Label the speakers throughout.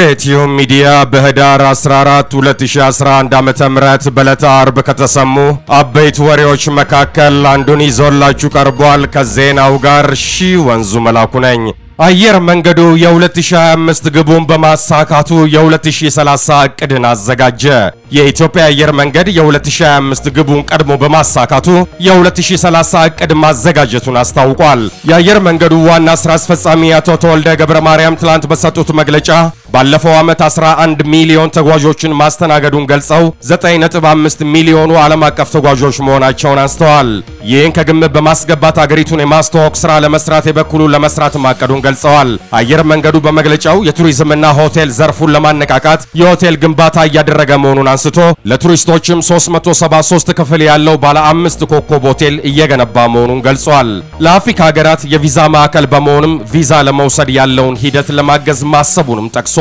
Speaker 1: ኢትዮ ሚዲያ በህዳር 14 2011 ዓ.ም በዕለተ አርብ ከተሰሙ አበይት ወሬዎች መካከል አንዱን ይዞላችሁ ቀርቧል። ከዜናው ጋር ሺ ወንዙ መላኩ ነኝ። አየር መንገዱ የ2025 ግቡን በማሳካቱ የ2030 እቅድን አዘጋጀ። የኢትዮጵያ አየር መንገድ የ2025 ግቡን ቀድሞ በማሳካቱ የ2030 እቅድ ማዘጋጀቱን አስታውቋል። የአየር መንገዱ ዋና ስራ አስፈጻሚ አቶ ተወልደ ገብረ ማርያም ትላንት በሰጡት መግለጫ ባለፈው ዓመት 11 ሚሊዮን ተጓዦችን ማስተናገዱን ገልጸው 9.5 ሚሊዮኑ ዓለም አቀፍ ተጓዦች መሆናቸውን አንስተዋል። ይህን ከግምት በማስገባት አገሪቱን የማስተዋወቅ ሥራ ለመስራት የበኩሉ ለመስራት ማቀዱን ገልጸዋል። አየር መንገዱ በመግለጫው የቱሪዝምና ሆቴል ዘርፉን ለማነቃቃት የሆቴል ግንባታ እያደረገ መሆኑን አንስቶ ለቱሪስቶችም 373 ክፍል ያለው ባለ አምስት ኮከብ ሆቴል እየገነባ መሆኑን ገልጿል። ለአፍሪካ ሀገራት የቪዛ ማዕከል በመሆንም ቪዛ ለመውሰድ ያለውን ሂደት ለማገዝ ማሰቡንም ጠቅሷል።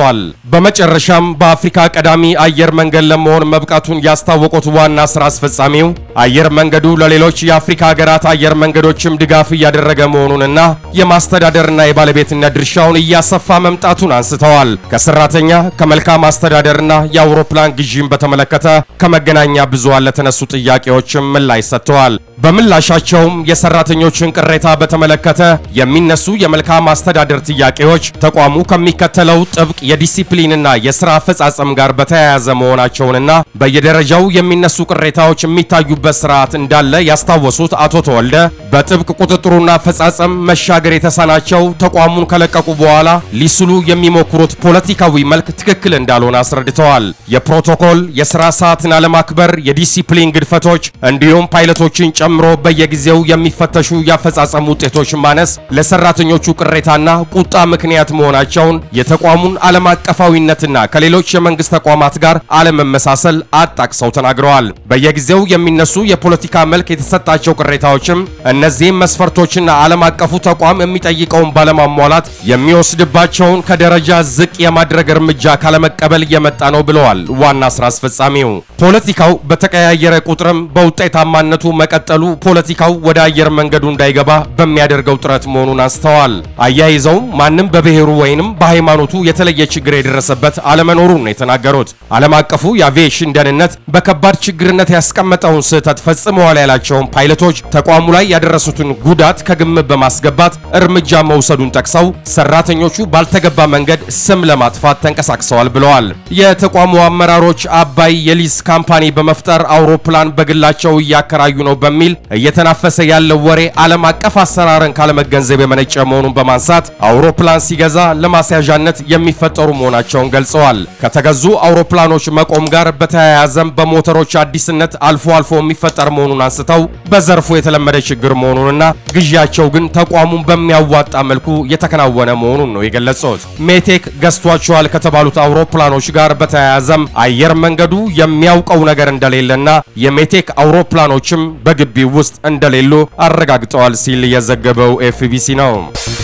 Speaker 1: በመጨረሻም በአፍሪካ ቀዳሚ አየር መንገድ ለመሆን መብቃቱን ያስታወቁት ዋና ስራ አስፈጻሚው አየር መንገዱ ለሌሎች የአፍሪካ ሀገራት አየር መንገዶችም ድጋፍ እያደረገ መሆኑንና የማስተዳደርና የባለቤትነት ድርሻውን እያሰፋ መምጣቱን አንስተዋል። ከሰራተኛ ከመልካም አስተዳደርና የአውሮፕላን ግዢን በተመለከተ ከመገናኛ ብዙሃን ለተነሱ ጥያቄዎችም ምላሽ ሰጥተዋል። በምላሻቸውም የሰራተኞችን ቅሬታ በተመለከተ የሚነሱ የመልካም አስተዳደር ጥያቄዎች ተቋሙ ከሚከተለው ጥብቅ የዲሲፕሊንና የሥራ አፈጻጸም ጋር በተያያዘ መሆናቸውንና በየደረጃው የሚነሱ ቅሬታዎች የሚታዩበት ስርዓት እንዳለ ያስታወሱት አቶ ተወልደ በጥብቅ ቁጥጥሩና አፈጻጸም መሻገር የተሳናቸው ተቋሙን ከለቀቁ በኋላ ሊስሉ የሚሞክሩት ፖለቲካዊ መልክ ትክክል እንዳልሆነ አስረድተዋል። የፕሮቶኮል የሥራ ሰዓትን አለማክበር፣ የዲሲፕሊን ግድፈቶች እንዲሁም ፓይለቶችን ጨምሮ በየጊዜው የሚፈተሹ የአፈጻጸም ውጤቶች ማነስ ለሰራተኞቹ ቅሬታና ቁጣ ምክንያት መሆናቸውን የተቋሙን ዓለም አቀፋዊነትና ከሌሎች የመንግስት ተቋማት ጋር አለመመሳሰል አጣቅሰው ተናግረዋል። በየጊዜው የሚነሱ የፖለቲካ መልክ የተሰጣቸው ቅሬታዎችም እነዚህም መስፈርቶችና ዓለም አቀፉ ተቋም የሚጠይቀውን ባለማሟላት የሚወስድባቸውን ከደረጃ ዝቅ የማድረግ እርምጃ ካለመቀበል የመጣ ነው ብለዋል ዋና ስራ አስፈጻሚው። ፖለቲካው በተቀያየረ ቁጥርም በውጤታማነቱ መቀጠሉ ፖለቲካው ወደ አየር መንገዱ እንዳይገባ በሚያደርገው ጥረት መሆኑን አንስተዋል። አያይዘው ማንም በብሔሩ ወይንም በሃይማኖቱ የተለየ ችግር የደረሰበት አለመኖሩን ነው የተናገሩት። ዓለም አቀፉ የአቪዬሽን ደህንነት በከባድ ችግርነት ያስቀመጠውን ስህተት ፈጽመዋል ያላቸውን ፓይለቶች ተቋሙ ላይ ያደረሱትን ጉዳት ከግምት በማስገባት እርምጃ መውሰዱን ጠቅሰው ሰራተኞቹ ባልተገባ መንገድ ስም ለማጥፋት ተንቀሳቅሰዋል ብለዋል። የተቋሙ አመራሮች አባይ የሊዝ ካምፓኒ በመፍጠር አውሮፕላን በግላቸው እያከራዩ ነው በሚል እየተናፈሰ ያለው ወሬ ዓለም አቀፍ አሰራርን ካለመገንዘብ የመነጨ መሆኑን በማንሳት አውሮፕላን ሲገዛ ለማስያዣነት የሚፈጠሩ መሆናቸውን ገልጸዋል። ከተገዙ አውሮፕላኖች መቆም ጋር በተያያዘም በሞተሮች አዲስነት አልፎ አልፎ የሚፈጠር መሆኑን አንስተው በዘርፉ የተለመደ ችግር መሆኑንና ግዢያቸው ግን ተቋሙን በሚያዋጣ መልኩ የተከናወነ መሆኑን ነው የገለጹት። ሜቴክ ገዝቷቸዋል ከተባሉት አውሮፕላኖች ጋር በተያያዘም አየር መንገዱ የሚያውቀው ነገር እንደሌለና የሜቴክ አውሮፕላኖችም በግቢው ውስጥ እንደሌሉ አረጋግጠዋል ሲል የዘገበው ኤፍቢሲ ነው።